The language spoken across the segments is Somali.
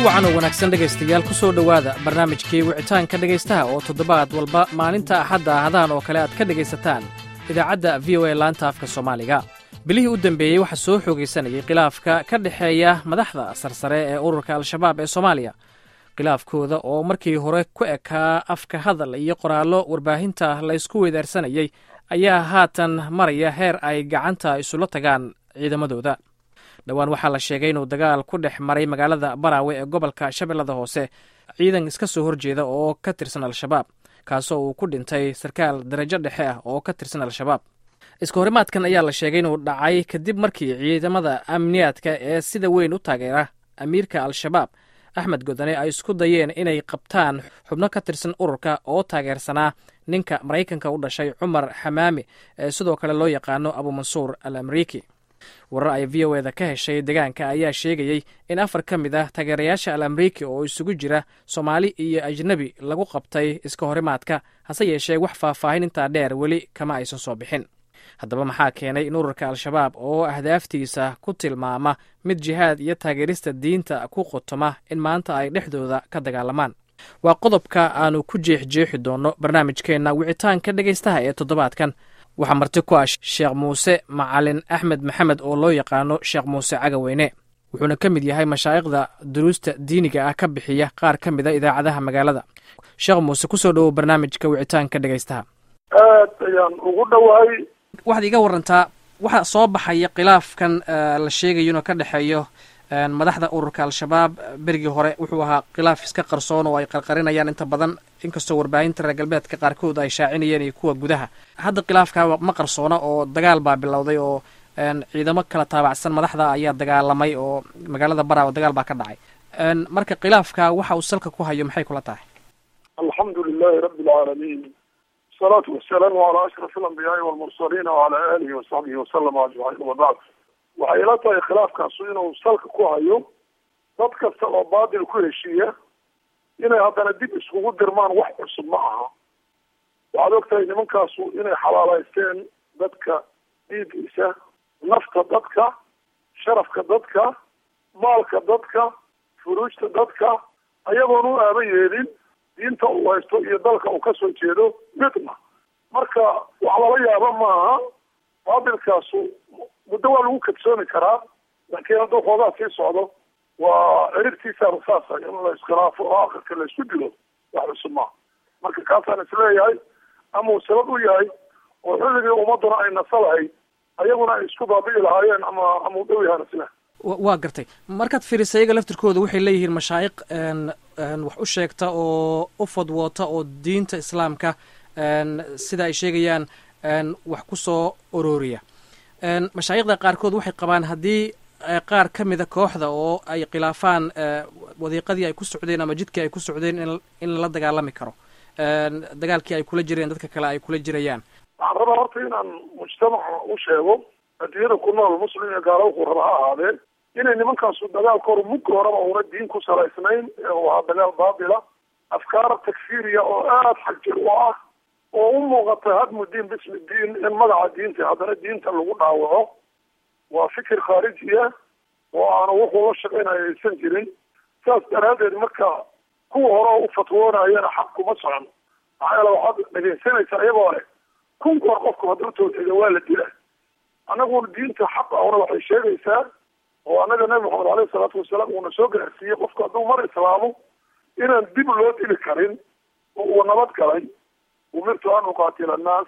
wacan oo wanaagsan dhegaystayaal ku soo dhowaada barnaamijkii wicitaanka dhegaystaha oo toddobaad walba maalinta axadda ahadaan oo kale aad ka dhegaysataan idaacadda v o a laanta afka soomaaliga bilihii u dambeeyey waxaa soo xoogaysanayay khilaafka ka dhexeeya madaxda sarsare ee ururka al-shabaab ee soomaaliya khilaafkooda oo markii hore ku ekaa afka hadal iyo qoraallo warbaahinta laysku weydaarsanayay ayaa haatan maraya heer ay gacanta isula tagaan ciidamadooda dhowaan waxaa la sheegay inuu dagaal ku dhex maray magaalada baraawe ee gobolka shabeellada hoose ciidan iska soo horjeeda oo ka tirsan al-shabaab kaasoo uu ku dhintay sarkaal darajo dhexe ah oo ka tirsan al-shabaab iska horimaadkan ayaa la sheegay inuu dhacay kadib markii ciidamada amniyaadka ee sida weyn u taageera amiirka al-shabaab axmed godane ay isku dayeen inay qabtaan xubno ka tirsan ururka oo taageersanaa ninka maraykanka u dhashay cumar xamaami ee sidoo kale loo yaqaano abumansuur al amriiki warar ay v o eda ka heshay deegaanka ayaa sheegayey in afar ka mid ah taageerayaasha al amriiki oo isugu jira soomaali iyo ajnebi lagu qabtay iska horimaadka hase yeeshee wax faahfaahin intaa dheer weli kama aysan soo bixin haddaba maxaa keenay in ururka al-shabaab oo ahdaaftiisa ku tilmaama mid jihaad iyo taageerista diinta ku qotoma in maanta ay dhexdooda ka dagaalamaan waa qodobka aanu ku jeexjeexi doonno barnaamijkeenna wicitaanka dhegaystaha ee toddobaadkan waxaa marti ku ah sheekh muuse macalin axmed maxamed oo loo yaqaano sheekh muuse cagaweyne wuxuuna ka mid yahay mashaa'ikhda duruusta diiniga ah ka bixiya qaar ka mid a idaacadaha magaalada sheekh muuse kusoo dhowow barnaamijka wicitaanka dhegaystaha aad ayaan ugu dhowahay waxaad iga warantaa waxaa soo baxaya khilaafkan la sheegayo inuu ka dhexeeyo madaxda ururka al-shabaab berigii hore wuxuu ahaa khilaaf iska qarsoon oo ay qarqarinayaan inta badan inkastoo warbaahinta reer galbeedka qaarkood ay shaacinayeen iyo kuwa gudaha hadda khilaafka ma qarsoona oo dagaal baa bilowday oo ciidamo kala taabacsan madaxda ayaa dagaalamay oo magaalada baraawo dagaal baa ka dhacay marka khilaafka waxa uu salka ku hayo maxay kula tahay alxamdu lilahi rabi alcaalamiin wasalaatu wasalaamu calaa ashraf alambiyaai walmursaliina wacala aalihi wasaxbihi wasalama ajmaciin wabacd waxay ila tahay khilaafkaasu inuu salka ku hayo dad kasta oo baadil ku heshiiya inay haddana dib iskugu dirmaan wax cusub ma aha waxaad og tahay nimankaasu inay xalaalaysteen dadka dhiigiisa nafta dadka sharafka dadka maalka dadka furuujta dadka ayagoon u aaba yeelin diinta uu haysto iyo dalka uu kasoo jeedo midna marka wax lala yaaba maaha baabilkaasu muddo waa lagu kadsoomi karaa laakiin hadduu xoogaa sii socdo waa ciribtiisaaba saasa in la iskhilaafo oo akhirka la isku dilo wax cusub maaha marka kaasaan isleeyahay ama uu sabab u yahay oo xilligii ummaduna ay nasa lahayd ayaguna ay isku baabi'i lahaayeen ama ama u dhow yahaan isle waa gartay markaad fiirisa iyaga laftirkooda waxay leeyihiin mashaayiq wax u sheegta oo u fadwoota oo diinta islaamka sida ay sheegayaan wax ku soo ororiya mashaayikhda qaarkood waxay qabaan haddii qaar ka mida kooxda oo ay khilaafaan wadiiqadii ay ku socdeen ama jidkii ay ku socdeen in lala dagaalami karo dagaalkii ay kula jireen dadka kale ay kula jirayaan waxaan rabaa horta inaan mujtamaca u sheego adduunyada ku nool muslim iyo gaalo wuxuu raba ha ahaadee inay nimankaasu dagaalka hor mugga horeba una diin ku salaysnayn ee uu ahaa dagaal baatila afkaar takfiiriya oo aada xagjir u ah oo u muuqata hadmu diin bismi diin in magaca diinta haddana diinta lagu dhaawaco waa fikir khaarijiya oo aanu wuxuu la shaqaynayo aysan jirin saas daraaddeed marka kuwa hore u fatwoonayana xaq kuma socon maxaa yeele waxaad dhegaysanaysaa iyagoo leh kun goor qofku hadduu tawxiida waa la dila annaguna diinta xaq ahuna waxay sheegaysaa oo annaga nabi maxamed aleyhi salaatu wasalaam uuna soo gaarsiiyey qofku hadduu mar islaamo inaan dib loo dili karin oo uu nabad galay umirtu an uqaatila annaas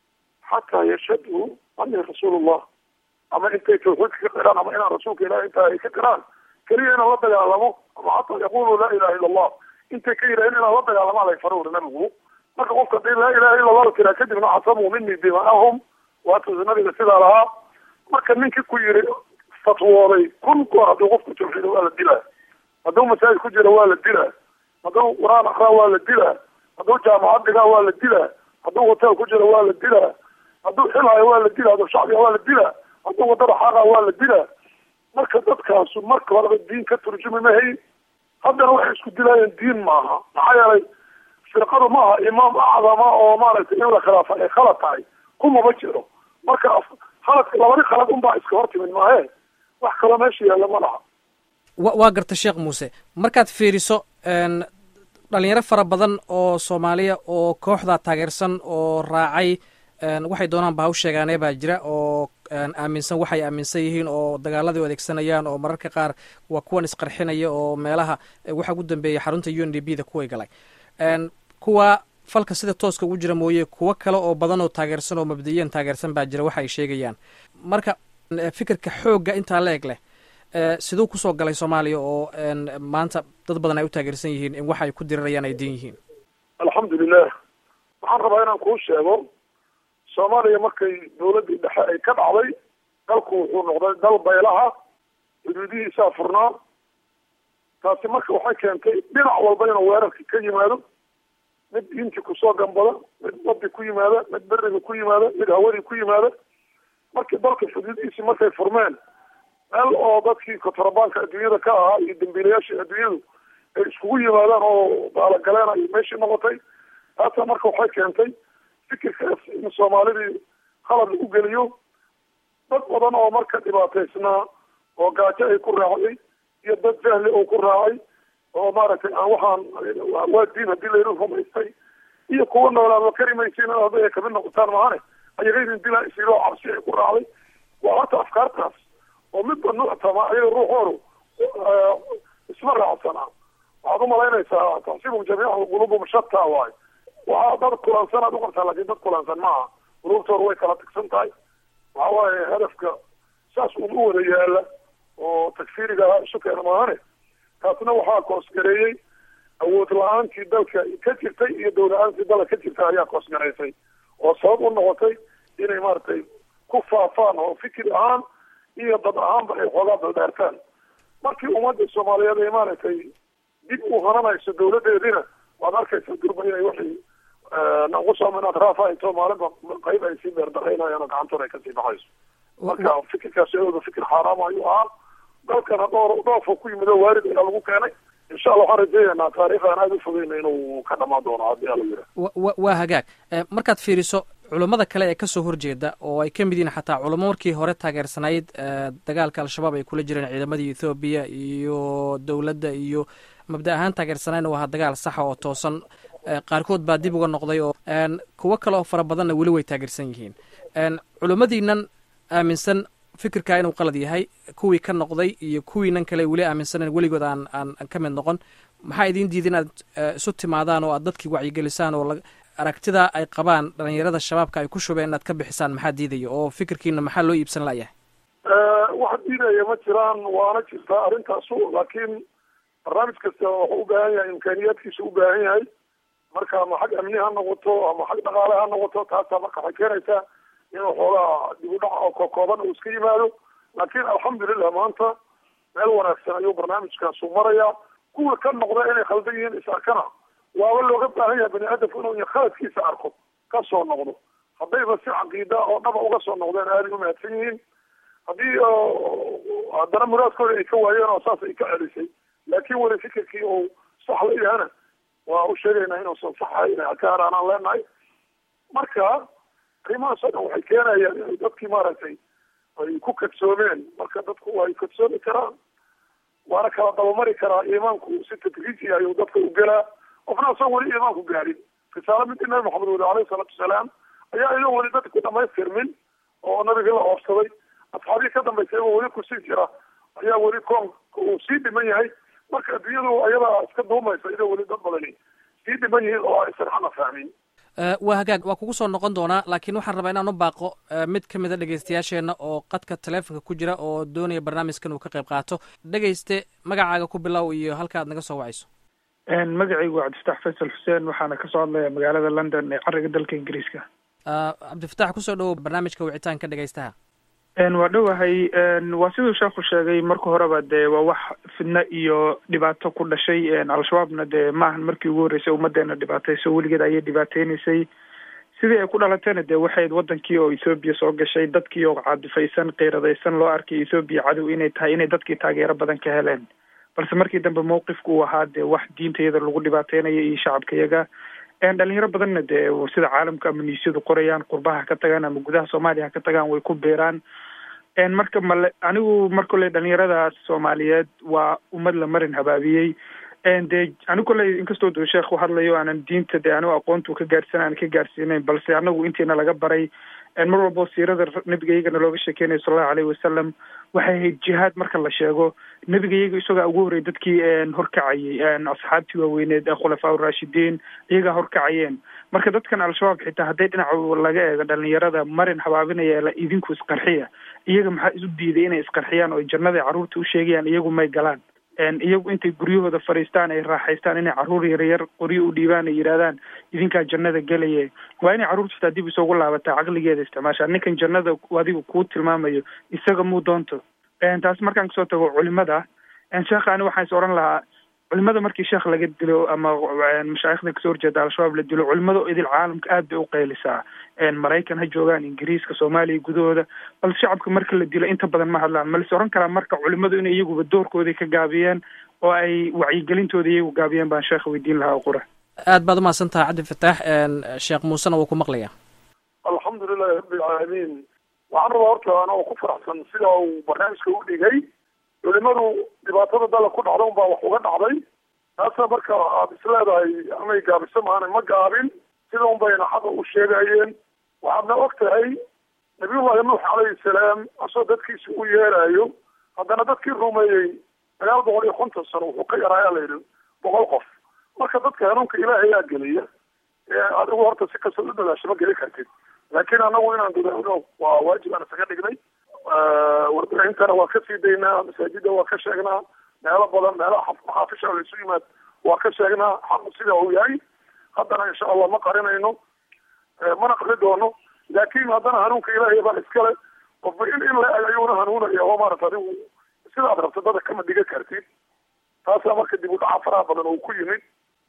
xataa yashhaduu anii rasuulullah ama intay tawxiidka ka qiraan ama inaan rasuulka ilahi intaa ay ka qiraan keliya inaan la dagaalamo ama xataa yaqulu laa ilaha illa allah intay ka yidhaaheen inaan la dagaalamaa lay fara uri nabigu marka qofka hadii laa ilaha illa allah la tiraa kadibna casamuu minii dimaahum waatusa nabiga sidaa lahaa marka ninkii ku yiri fatwooday kun goor hadduu qofku tawxiida waa la dilaa hadduu masaajid ku jira waa la dilaa hadduu qur-aan akraa waa la dilaa hadduu jaamacad dhigaa waa la dilaa hadduu hotel ku jira waa la dilaa hadduu xilhayo waa la dilaa hadduu shacbiga waa la dilaa hadduu wadada xaaqa waa la dilaa marka dadkaasu marka horeba diin ka turjumi mahayn haddana waxay isku dilaayeen diin maaha maxaa yeelay firqadu maaha imaam acdama oo maaragtay in la khilaafa ay khalad tahay kumaba jiro marka khaladka labadi khalad unbaa iska hor timid maahe wax kaloo meesha yaalla ma laha wa waa garta sheekh muuse markaad fiiriso dhalinyaro fara badan oo soomaaliya oo kooxdaa taageersan oo raacay waxay doonaan ba ha u sheegaanee baa jira oo aaminsan waxay aaminsan yihiin oo dagaaladii u adeegsanayaan oo mararka qaar waa kuwan isqarxinaya oo meelaha waxa ugu dambeeyay xarunta u n d b da kuway galay kuwa falka sida tooska ugu jira mooye kuwo kale oo badan oo taageersan oo mabdiyan taageersan baa jira waxa ay sheegayaan marka fikirka xoogga intaa la eg leh siduu kusoo galay soomaaliya oo maanta dad badan ay u taageersan yihiin in waxa ay ku dirirayaan ay din yihiin alxamdulilah waxaan rabaa inaan kuu sheego soomaaliya markay dawladdii dhexe ay ka dhacday dalku wuxuu noqday dal baylaha xuduudihiisaa furnaa taasi marka waxay keentay dhinac walba inuu weerarka ka yimaado mid diintii kusoo gambada mid baddi ku yimaada mid beriga ku yimaada mid hawadii ku yimaada markii dalka xuduudihiisii markay furmeen meel oo dadkii kontrabaanka adduunyada ka ahaa iyo dambiilayaashii adduunyadu ay iskugu yimaadaan oo daalagaleen ay meeshii noqotay taasa marka waxay keentay fikirkaas in soomaalidii qalad lagu geliyo dad badan oo marka dhibaataysnaa oo gaajo ay ku raacday iyo dad jahli oo ku raacay oo maaragtay aan waxaan waa diin haddii layru rumaystay iyo kuwa noolaaba karimaysiin hadday ay kamid noqotaan mahane ayagaydin dilaa isiloo cabsi ay ku raacday waa horta afkaartaas oo midba nuuctama ayaga ruuxoodu isma raacsanaa waxaad umalaynaysaa taxsiibum jamiica qulubum shataa waayo waxaa dad kulansan aad uqabtaa laakin dad kulansan maaha qulubtooda way kala tagsan tahay waxa waaye hadafka saas uma wada yaala oo takfiiriga isu keena maahane taasna waxaa koosgareeyey awood la-aantii dalka ka jirtay iyo dowla-aantii dalka ka jirta ayaa koosgareysay oo sabab u noqotay inay maaragtay ku faafaan oo fikir ahaan iyo dad ahaanba ay xoogaa daldheertaan markii ummadda soomaaliyeed ay maaragtay dib u hananayso dawladeediina waad arkaysaa durba inay waxay nanqusom inaad raafayto maalinba qayb ay sii beerdaraynayaan oo gacantooda ay kasii baxayso marka fikirkaas iyadooda fikir xaaraam ayuu ahaa dalkana dhowr dhoofo ku yimid oo waarid ayaa lagu keenay insha allah waxaan rajeynaynaa taarikh aan aada u fogeyna inuu ka dhamaan doono haddii ala yira wa waa hagaag markaad fiiriso culummada kale ee kasoo horjeeda oo ay ka mid yihiin xataa culamo markii hore taageersanayd dagaalka al-shabaab ay kula jireen ciidamadii ethoobiya iyo dowladda iyo mabda ahaan taageersanayna waa dagaal saxa oo toosan qaarkood baa dib uga noqday oo kuwo kale oo fara badanna weli way taageersan yihiin culummadiinan aaminsan fikirkaa inuu qalad yahay kuwii ka noqday iyo kuwiinan kale weli aaminsanen weligood aan aan ka mid noqon maxaa idiin diida inaad isu timaadaan oo aad dadkii wacyigelisaan oo aragtida ay qabaan dhalinyarada shabaabka ay ku shubeen inaad ka bixisaan maxaa diidaya oo fikirkiina maxaa loo iibsan layahay wax diidaya ma jiraan waana jirtaa arrintaasu laakiin barnaamij kasta wuxuu u baahan yahay imkaaniyaadkiisa u baahan yahay marka ama xag amni ha noqoto ama xag dhaqaale ha noqoto taasaa marka waxay keenaysaa inuu xoogaa dib u dhac oo kokooban uu iska yimaado laakiin alxamdulilah maanta meel wanaagsan ayuu barnaamijkaasu marayaa kuwa ka noqda inay khaldan yihiin is arkana waaba looga baahan yahay bani aadamku inuu khaladkiisa arko ka soo noqdo haddayba si caqiida oo dhaba uga soo noqdeen aaday u mahadsan yihiin haddii haddana muraadkooda ay ka waayeen oo saas ay ka celisay laakiin weli fikirkii uu sax la yahana waa u sheegaynaa inuusan saxahay inay ka haraanaan leenahay marka arrimahaas oo dhan waxay keenayaan inay dadkii maaragtay ay ku kadsoomeen marka dadku way kadsoomi karaan waana kala dabamari karaa iimaanku si tadriiji ayuu dadka u gelaa qofna asoo weli iimaanku gaadhin risaalo midii nabi maxamed weli alayhi salaatu wasalaam ayaa iyadoo weli dadka ku dhamaystirmin oo nabigii la oobsaday asxaabii ka dambaysay oo weli kusii jira ayaa weli koonka uu sii dhiman yahay marka adduunyadu ayadaa iska duumaysa iyadoo weli dad badani sii dhiman yihiin oo aysan xana fahmin waa hagaag waa kugu soo noqon doonaa laakiin waxaan rabaa inaan u baaqo mid ka mid a dhegeystayaasheenna oo qadka taleefonka ku jira oo doonaya barnaamijkan uu ka qayb qaato dhegeyste magacaaga ku bilow iyo halka aad naga soo wacayso magacaygu waa cabdifatax faysal xuseen waxaana kasoo hadlaya magaalada london ee cariga dalka ingiriiska cabdifatax kusoo dhowow barnaamijka wicitaanka dhegeystaha waa dhowahay waa siduu sheekhu sheegay marka horeba dee waa wax fidno iyo dhibaato ku dhashay al-shabaabna dee maahan markii ugu horreysay ummadeena dhibaatayso weligeed ayay dhibaateynaysay sidii ay ku dhalatayna dee waxayd wadankii oo ethoobiya soo gashay dadkii oo caadifaysan qeyradaysan loo arkay ethoobiya cadow inay tahay inay dadkii taageero badan ka heleen balse markii dambe mawqifku uu ahaa dee wax diintayada lagu dhibaateynayo iyo shacabkayaga dhalinyaro badanna dee sida caalamka ama niisyadu qorayaan qurbaha ka tagaan ama gudaha soomaaliya ha ka tagaan way ku beeraan marka male anigu mar kolley dhalinyaradaas soomaaliyeed waa ummad la marin habaabiyey dee anigu kolley inkastoo duu sheekh u hadlayo aanan diinta dee anigu aqoontu ka gaarsan aan ka gaarsiinayn balse anagu intiina laga baray mar walbo siirada nabigaygana looga sheekeynayo sala allahu alayhi wasalam waxay ahayd jihaad marka la sheego nabigayaga isagaa ugu horrey dadkii horkacayay asxaabtii waaweyneed ee khulafaa urashidiin iyagaa horkacayeen marka dadkan al-shabaab xitaa hadday dhinaca laga eego dhalinyarada marin habaabinaya la idinku isqarxiya iyaga maxaa isu diiday inay isqarxiyaan oo jannada carruurta u sheegayaan iyagu may galaan iyagu intay guryahooda fadhiistaan ay raaxaystaan inay carruur yaryar qoryo u dhiibaan ay yidhahdaan idinkaa jannada gelaye waa inay carruurta xitaa dib isugu laabataa caqligeeda isticmaashaa ninkan jannada adigu kuu tilmaamayo isaga muu doonto taas markaan kasoo tago culimada sheekha ani waxaan is odhan lahaa culimada markii sheekh laga dilo ama mashaayikhda kasoo horjeeda al-shabaab la dilo culimada idil caalamka aad bay u qaylisaa maraykan ha joogaan ingiriiska soomaaliya gudahooda balse shacabka marka la dilo inta badan ma hadlaan ma lis oran karaa marka culimadu inay iyaguba doorkoodii ka gaabiyeen oo ay wacyigelintooda iyagu gaabiyeen baan sheekha weydiin lahaa qura aad baad umahadsan tahay cabdi fataax sheekh muusena wuu ku maqlaya alxamdulilahi rabbilcaalamiin waxaan rabaa horta anoo ku faraxsan sida uu barnaamijka u dhigay culimadu dhibaatada dala ku dhacda unbaa wax uga dhacday taasna marka aad is leedahay amay gaabiso maana ma gaabin sida un bayna xaqa u sheegayeen waxaadna og tahay nabiyullahi nuux calayhi salaam asoo dadkiisi u yeerayo haddana dadkii rumeeyey sagaal boqol iyo konton sano wuxuu ka yaraayaa la yidhi boqol qof marka dadka hanuunka ilaahayaa geliya adigu horta si kastoo u dadaasho ma geli kartid laakiin anagu inaan dadaalo waa waajib aan isaga dhignay warbixintana waa ka sii daynaa masaajida waa ka sheegnaa meelo badan meelaha maxaafisha la isu yimaad waa ka sheegnaa xaqu sida uu yahay haddana insha allah ma qarinayno mana qari doono laakin haddana hanuunka ilaahay baa iskale qofba in in la ayuuna hanuunaya oo maarata adigu sidaad rabta dada kama dhiga kartid taasaa marka dib u dhaca faraha badan oo ku yimid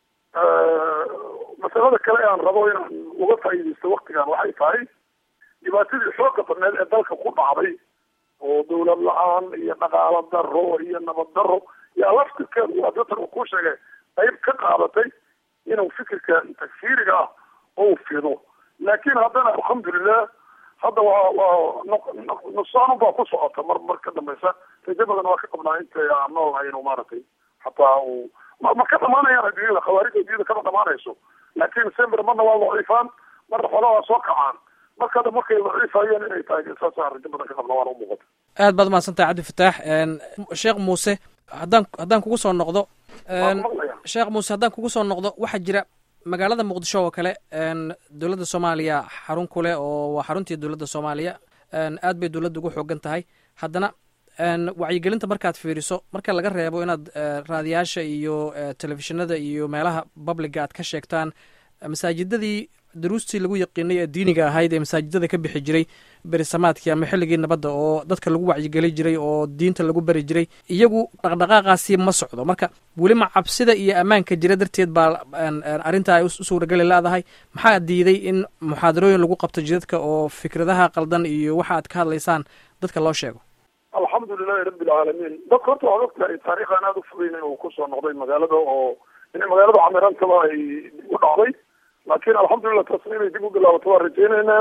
masalada kale aan rabo inaan uga faa'iidaysto waktigan waxay tahay dhibaatadii xooga badneed ee dalka ku dhacday oo dawlad la-aan iyo dhaqaalo daro iyo nabad daro yaa laftirkeedu waa dadkan uu ku sheegay qayb ka qaadatay inuu fikirka takfiiriga ah ou fido laakiin haddana alxamdulilah hadda waa waa nuqsaanu baa ku socota mar mar ka dambeysa rajo badan waa ka qabnaa inta aan noolnahay inuu maaragtay hataa uu ma ma ka dhamaanayaan adduunyada khawaarida adduunyada kama dhamaanayso laakiin sember marna waa daciifaan marna xoolaha waa soo kacaan marka hadda markay daciifayeen inay tahay saasaan rajo badan ka qabna waana u muuqata aad baad umahadsan tahay cabdi fataax sheekh muuse haddaan haddaan kugu soo noqdo sheekh muuse haddaan kugu soo noqdo waxaa jira magaalada muqdisho oo kale dowladda soomaaliya xarun ku leh oo waa xaruntii dowladda soomaaliya aad bay dowladda ugu xoogan tahay haddana wacyigelinta markaad fiiriso marka laga reebo inaad raadiyaasha iyo telefishinada iyo meelaha publiga aad ka sheegtaan masaajidadii daruustii lagu yaqiinay ee diiniga ahayd ee masaajidada ka bixi jiray berisamaadkii ama xilligii nabadda oo dadka lagu wacyigeli jiray oo diinta lagu bari jiray iyagu dhaqdhaqaaqaasi ma socdo marka welima cabsida iyo ammaanka jira darteed baa arrintaa ay u suurageli leedahay maxaa diiday in muxaadarooyin lagu qabto jidadka oo fikradaha qaldan iyo waxa aad ka hadlaysaan dadka loo sheego alxamdulilahi rabbi alcaalamiin dadka horta waxaad ogtahay taariikhan aada u fogeyn inuu kusoo noqday magaalada oo inay magaalada camirantaba ay dib u dhacday laakiin alxamdulilah taasna inay dib u bilaabato waan rajeyneynaa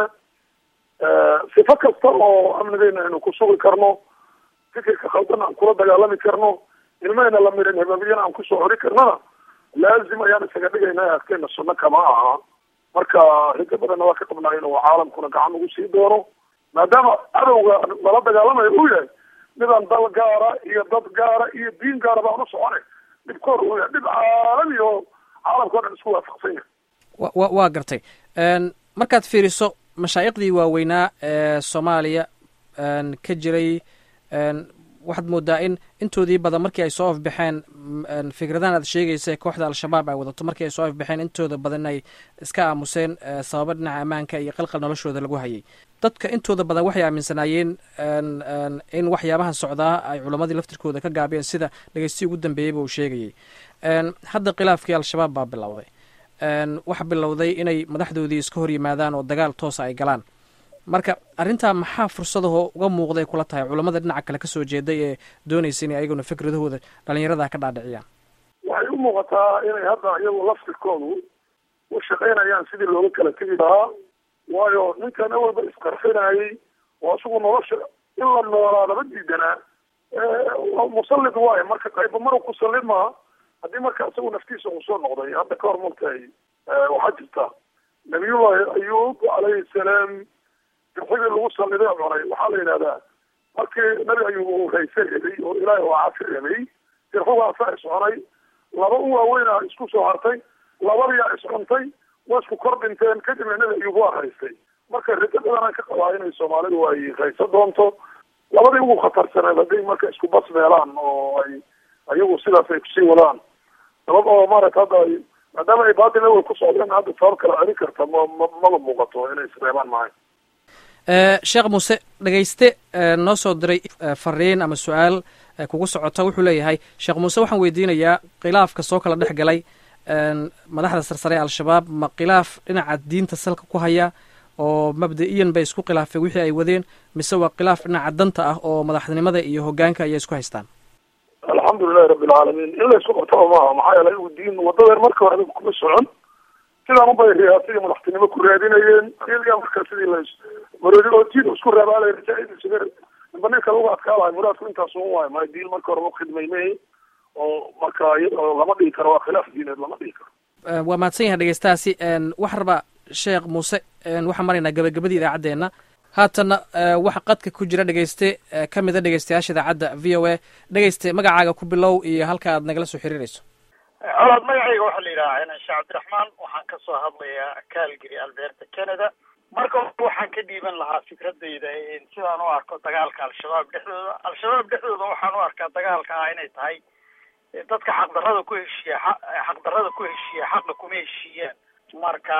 sifo kasta oo amnigeena aynu ku sugi karno fikirka khaldan aan kula dagaalami karno ilmahayna la mirin habaabiyana aan kusoo hori karnana laazim ayaan isaga dhigaynaa adkeena sunno kama aha marka rajo badanna waa ka qabnaa inuu caalamkuna gacan ugu sii doono maadaama cadowga lala dagaalamayo uu yahay midaan dal gaara iyo dad gaara iyo diin gaara baan u socone dhibkoor uu yahay dhib caalami oo caalamka o dhan isku waafaqsan yahay wa waa gartay markaad fiiriso mashaayiqdii waaweynaa ee soomaaliya ka jiray waxaad moodaa in intoodii badan markii ay soo afbaxeen fikradahan aad sheegaysa ee kooxda al-shabaab ay wadato markii ay soo afbaxeen intooda badan ay iska aamuseen sababo dhinaca ammaanka iyo qalqal noloshooda lagu hayay dadka intooda badan waxay aaminsanaayeen in waxyaabahan socdaa ay culammadii laftirkooda ka gaabiyeen sida dhegeystiyi ugu dambeeyeyba uu sheegayay hadda khilaafkii al-shabaab baa bilowday waxa bilowday inay madaxdoodii iska hor yimaadaan oo dagaal toosa ay galaan marka arrintaa maxaa fursadahoo uga muuqday kula tahay culammada dhinaca kale kasoo jeeday ee doonaysa inay ayaguna fikradahooda dhalinyarada ka dhaadhiciyaan waxay u muuqataa inay hadda iyagu laftirkoodu u shaqaynayaan sidii looga kala tegi lahaa waayo ninkan awalba isqarxinayay oo isagu nolosha in la noolaa lama diidanaa musallid waayo marka qayba maru ku sallid maaha haddii marka isagu naftiisa uu soo noqday hadda ka hor markay waxaa jirta nabiyullahi ayuub calayhi salaam dirxigii lagu salliday cunay waxaa la yidhahdaa markii nabi ayuub uu rayse rabay oo ilaahi oo cafi rabay dirxigaasaa iscunay laba u waaweynaa isku soo hartay labadiyaa iscuntay waa isku kor dhinteen kadibna nabi ayuub waa raystay marka rido badanaan ka qabaa inay soomaalidu ay rayso doonto labadii ugu khatarsaneed hadday marka isku bas meelaan oo ay ayagu sidaas ay kusii wadaan sabab oo maarata hadda ay maadaama ay baadil awel ku socdeen hadda sabab kala celin karta ma ma maba muuqato inay isreebaan maayo sheekh muuse dhegayste noo soo diray fariin ama su-aal kugu socota wuxuu leeyahay sheekh muuse waxaan weydiinayaa khilaafka soo kala dhex galay madaxda sarsare ee al-shabaab ma khilaaf dhinaca diinta salka ku haya oo mabda-iyan bay isku khilaafeen wixii ay wadeen mise waa khilaaf dhinaca danta ah oo madaxnimada iyo hogaanka ayay isku haystaan alxamdulilahi rabbi alcaalamiin in la isku qabtaba maaha maxaa yeelay igu diin wadadeen marka hore kuma socon sidaan ubay riyaasiga madaxtinimo ku raadinayeen iyaga marka sidii la maroodi oo diin isku raabaalay rajaaidisga ninba ninka lagu adkaalahay muraadku intaas un waayo maayo diin marka hore ma khidmaymay oo marka lama dhigi karo waa khilaaf diineed lama dhigi karo waa mahadsan yahay dhegeystahaasi waxaa rabaa sheekh muuse waxaan maraynaa gabagabadii idaacaddeenna haatanna waxa qadka ku jira dhegeyste ka mida dhegeystayaasha idaacadda v o a dhegeyste magacaaga ku bilow iyo halka aad nagala soo xiriirayso colaad magacayga waxaa la yidhahaa cinan sheekh cabdiraxmaan waxaan ka soo hadlayaa calgary alberta canada marka waxaan ka dhiiban lahaa fikradayda sidaan u arko dagaalka al-shabaab dhexdooda al-shabaab dhexdooda waxaan u arkaa dagaalka ah inay tahay dadka xaqdarrada ku heshiiya xaqdarrada ku heshiiya xaqa kuma heshiiyaan marka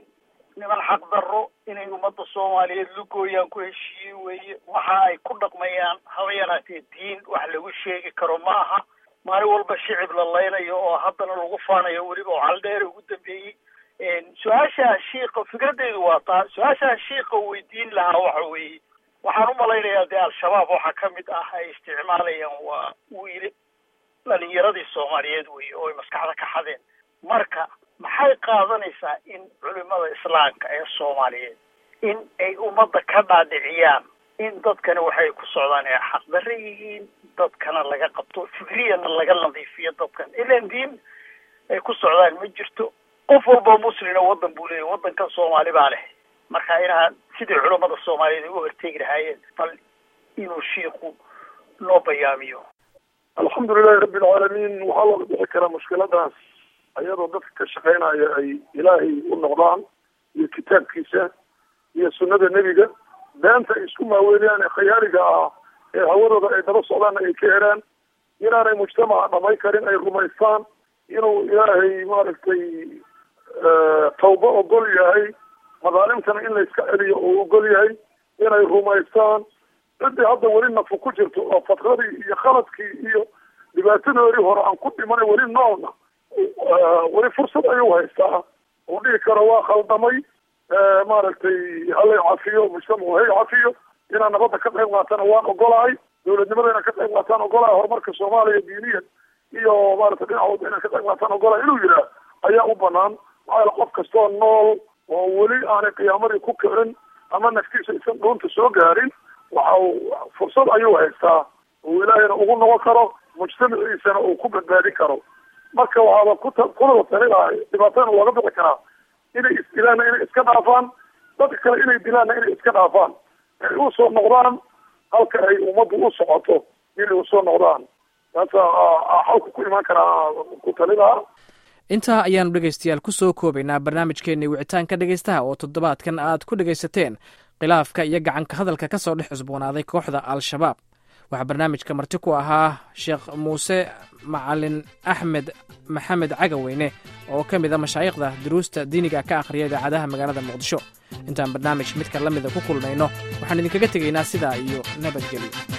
niman xaqdarro inay ummadda soomaaliyeed lugooyaan ku heshiiye weeye waxa ay ku dhaqmayaan haba yaraatee diin wax lagu sheegi karo ma aha maalin walba shicib la laynayo oo haddana lagu faanayo weliba oo caldheere ugu dambeeyey su-aashaa shiika fikradeydu waa taa su-aashaa shiika weydiin lahaa waxa weeye waxaan u malaynayaa dee al-shabaab waxaa ka mid ah ay isticmaalayaan waa wiile dhalinyaradii soomaaliyeed weye oo ay maskaxda ka xadeen marka maxay qaadanaysaa in culimada islaamka ee soomaaliyeed in ay ummadda ka dhaadhiciyaan in dadkani waxay ku socdaan ee xaqdarre yihiin dadkana laga qabto fikriyana laga nadiifiyo dadkan ilan diin ay ku socdaan ma jirto qof walba muslina waddan buu leeyahy waddankan soomaali baa leh marka inaa sidii culamada soomaaliyeed ay u horteegi lahaayeen bal inuu shiiku noo bayaamiyo alxamdulilahi rabbi alcaalamiin waxaa looga bixi karaa mushkiladaas ayadoo dadka ka shaqeynaya ay ilaahay u noqdaan iyo kitaabkiisa iyo sunnada nebiga beenta ay isku maaweeliyaan ee khayaaliga ah ee hawadooda ay daba socdaanna ay ka heraan inaanay mujtamaca dhamay karin ay rumaystaan inuu ilaahay maaragtay tawba ogol yahay madaalimtana in layska celiyo oo ogol yahay inay rumaystaan ciddii hadda weli nafu ku jirto oo fatradii iyo khaladkii iyo dhibaatadoodii hore aan ku dhimanay weli noolna weli fursad ayuu haystaa uu dhihi karo waa khaldamay maaragtay halay cafiyo mujtamacu hay cafiyo inaan nabadda ka qayb qaatana waan ogolahay dawladnimada inaan ka qayb qaataan ogolahay horumarka soomaaliya diiniyan iyo maarata dhinac walba inaan ka qayb qaataan ogolahay inuu yidhaah ayaa u banaan maxaa yaele qof kastoo nool oo weli aanay qiyaamadii ku kicin ama naftiisa isan dhuunta soo gaarin waxa uu fursad ayuu haystaa uu ilaahayna ugu noqon karo mujtamaciisana uu ku badbaadin karo marka waxaaba kuta kulada tali lahay dhibaatana looga bixi karaa inay isdilaanna inay iska dhaafaan dadka kale inay dilaanna inay iska dhaafaan ay usoo noqdaan halka ay ummaddu u socoto inay usoo noqdaan taasa xalku ku imaan karaa ku tali lahaa intaa ayaanu dhegaystayaal ku soo koobaynaa barnaamijkeennii wicitaanka dhegaystaha oo toddobaadkan aad ku dhegaysateen khilaafka iyo gacanka hadalka ka soo dhex cusboonaaday kooxda al-shabaab waxaa barnaamijka marti ku ahaa sheekh muuse macalin axmed maxamed cagaweyne oo ka mid a mashaayikhda duruusta diiniga ka akhriya idaacadaha magaalada muqdisho intaan barnaamij midka la mida ku kulmayno waxaan idinkaga tegaynaa sidaa iyo nabadgelyo